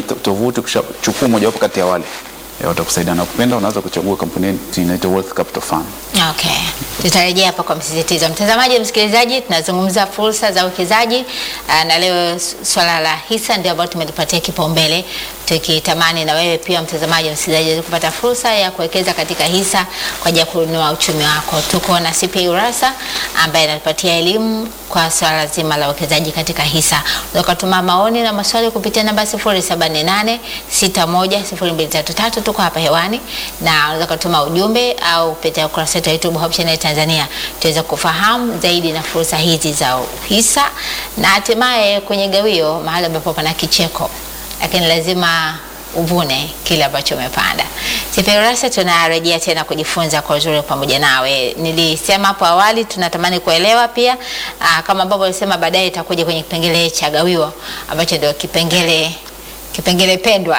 to- tovuti, kuchukua mojawapo kati ya wale eh, watakusaidia na kupenda, unaweza kuchagua kampuni yetu inaitwa Wealth Capital Fund. Okay, tutarejea hapa kwa msisitizo. Mtazamaji, msikilizaji, tunazungumza fursa za uwekezaji ah, na leo s- swala la hisa ndio ambalo tumelipatia kipaumbele, tukitamani na wewe pia mtazamaji, msikilizaji, uweze kupata fursa ya kuwekeza katika hisa kwa ajili ya kuinua uchumi wako. Tuko na CPA Urassa ambaye anatupatia elimu kwa swala zima la uwekezaji katika hisa. Unaweza kutuma maoni na maswali kupitia namba 078 610233 tuko hapa hewani, na unaweza kutuma ujumbe au kupitia ukurasa wetu wa YouTube Hope Channel Tanzania, tuweze kufahamu zaidi na fursa hizi za hisa na hatimaye kwenye gawio, mahali ambapo pana kicheko, lakini lazima uvune kile ambacho umepanda. CPA Urassa tunarejea tena kujifunza kwa uzuri pamoja nawe. Nilisema hapo awali tunatamani kuelewa pia aa, kama ambavyo alisema baadaye itakuja kwenye kipengele cha gawio ambacho ndio kipengele kipengele pendwa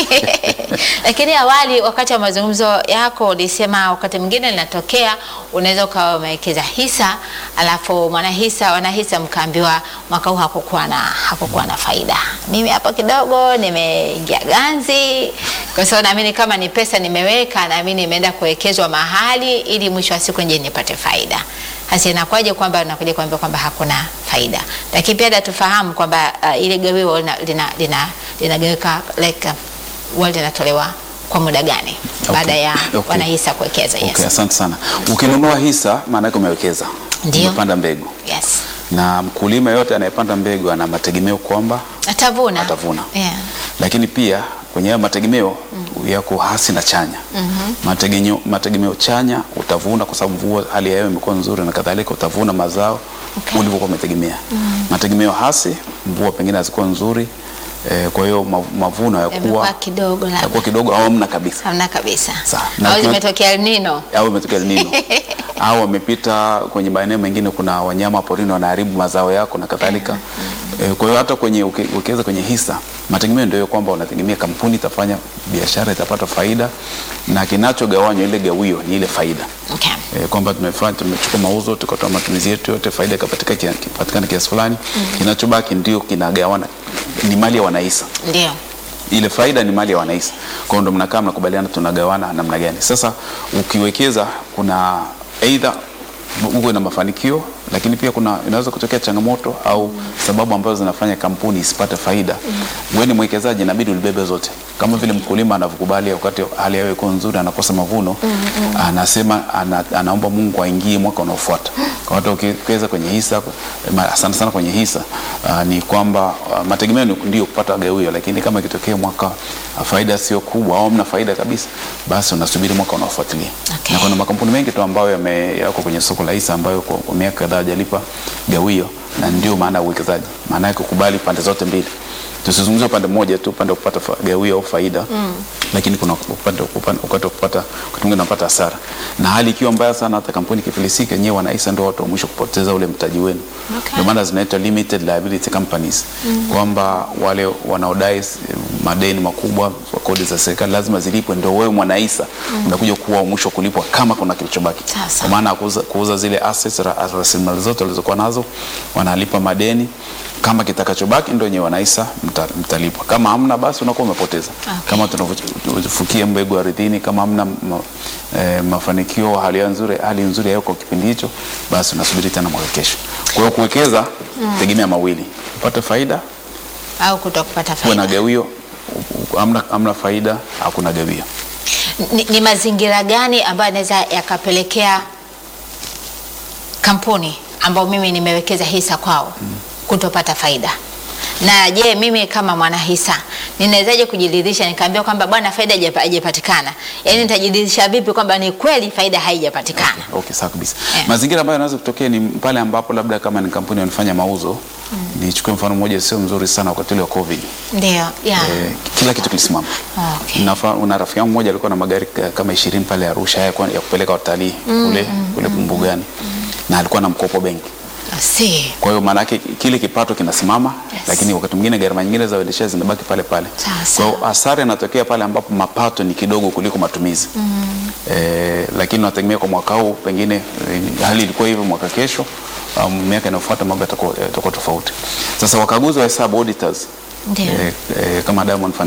lakini awali wakati wa mazungumzo yako ulisema wakati mwingine linatokea unaweza ukawa umewekeza hisa alafu mwanahisa wanahisa mkaambiwa mwaka huu hakukuwa na hakukuwa na faida mimi hapo kidogo nimeingia ganzi kwa sababu naamini kama ni pesa nimeweka naamini imeenda kuwekezwa mahali ili mwisho wa siku nje nipate faida hasa inakuwaje kwamba nakuja kuambia kwamba hakuna faida lakini pia tufahamu kwamba uh, ile gawio linagawika lina, lina, linagawika like uh, huwa linatolewa kwa muda gani Okay. baada ya Okay. wanahisa kuwekeza yes. Okay, asante sana. Ukinunua hisa maana yake umewekeza, Ndio. umepanda mbegu, Yes. na mkulima yote anayepanda mbegu ana mategemeo kwamba atavuna Atavuna. yeah. lakini pia kwenye hayo mategemeo yako hasi na chanya. Mategemeo, mategemeo chanya utavuna kwa sababu mvua, hali ya hewa imekuwa nzuri na kadhalika, utavuna mazao Okay. ulivyokuwa umetegemea. Mategemeo hasi, mvua pengine hazikuwa nzuri eh, kwa hiyo mav- mavuno Yamekuwa yakuwa kidogo labda yakuwa kidogo au hamna kabisa hamna kabisa Sawa. Na au tuna- zimetokea El Nino au imetokea El Nino au wamepita kwenye maeneo mengine, kuna wanyama porini wanaharibu mazao yako na kadhalika. Eh, Kwa hiyo hata kwenye uki- ukiweza kwenye hisa, mategemeo ndio kwamba unategemea kampuni itafanya biashara, itapata faida, na kinachogawanywa ile gawio ni ile faida okay. eh, kwamba tumefanya tumechukua mauzo tukatoa matumizi yetu yote, faida ikapatikana kia- kipatikana kiasi fulani, kinachobaki ndio kinagawana, ni mali ya wanahisa ndio ile faida ni mali ya wanahisa. Kwa hiyo ndo mnakaa mnakubaliana tunagawana namna gani. Sasa ukiwekeza kuna aidha uwe na mafanikio, lakini pia kuna inaweza kutokea changamoto au sababu ambazo zinafanya kampuni isipate faida. Wewe ni mwekezaji, inabidi ulibebe zote, kama vile mkulima anavyokubali wakati hali ya hewa iko nzuri, anakosa mavuno, anasema ana, anaomba Mungu aingie mwaka unaofuata. Kwa hata ukiwekeza kwenye hisa, ma- sana sana kwenye hisa uh, ni kwamba uh, mategemeo ni- ndio kupata gawio, lakini kama ikitokea mwaka uh, faida sio kubwa au mna faida kabisa, basi unasubiri mwaka unaofuatilia. Okay. Na kuna makampuni mengi tu ambayo yame- yako kwenye soko la hisa ambayo kwa, kwa miaka kadhaa hajalipa gawio, na ndio maana ya uwekezaji, maana yake kukubali pande zote mbili. Tusizungumzie upande mmoja tu, upande wa kupata fa- gawio au faida mm. Lakini kuna upande upande- wakati wa kupata, wakati mwingine unapata hasara, na hali ikiwa mbaya sana, hata kampuni ikifilisika, nyewe wanahisa ndio watu wa mwisho kupoteza ule mtaji wenu. Okay. Ndio maana zinaitwa limited liability companies kwamba wale wanaodai s- madeni makubwa kwa kodi za serikali lazima zilipwe, ndio wewe mwanahisa unakuja kuwa wa mwisho kulipwa kama kuna kilichobaki. Sasa. Kwa maana ya kuuza, kuuza zile assets ra- rasilimali zote walizokuwa nazo, wanalipa madeni kama kitakachobaki ndio wenyewe wanahisa mta, mtalipwa. Kama hamna basi unakuwa umepoteza. Okay. Kama tunavyofukia mbegu ardhini, kama hamna ma, eh, mafanikio, hali ya nzuri, hali nzuri yako kipindi hicho, basi unasubiri tena mwaka kesho. Kwa hiyo kuwekeza tegemea mawili, upate faida, au kuto kupata kuwe na faida gawio. U- u- Hamna, hamna faida, hakuna gawio. ni, ni mazingira gani ambayo yanaweza yakapelekea kampuni ambao mimi nimewekeza hisa kwao kutopata faida na je mimi kama mwanahisa ninawezaje kujiridhisha nikaambia kwamba bwana faida haijapa- haijapatikana yaani nitajiridhisha vipi kwamba ni kweli faida haijapatikana Okay, sawa kabisa. Yeah. Mazingira ambayo yanaweza kutokea ni pale ambapo labda kama ni kampuni wanafanya mauzo nichukue mfano mmoja sio mzuri sana wakati ule wa COVID. ndio yeah. Eh, kila kitu kilisimama. okay. Nafa, una rafiki yangu mmoja alikuwa na magari ka- kama 20 pale Arusha ya, ya kupeleka watalii kule kule mbugani na alikuwa na mkopo benki. I see. Kwa hiyo maana yake kile kipato kinasimama Yes. lakini wakati mwingine gharama nyingine za uendeshaji zinabaki pale pale. Sawa, Kwa sawa. hiyo hasara inatokea pale ambapo mapato ni kidogo kuliko matumizi. Eh, lakini nategemea kwa mwaka huu pengine eh, hali ilikuwa hivyo mwaka kesho um, miaka inayofuata mambo yatakuwa yatakuwa tofauti. Sasa wakaguzi wa hesabu auditors Ndio. eh, eh, kama Diamond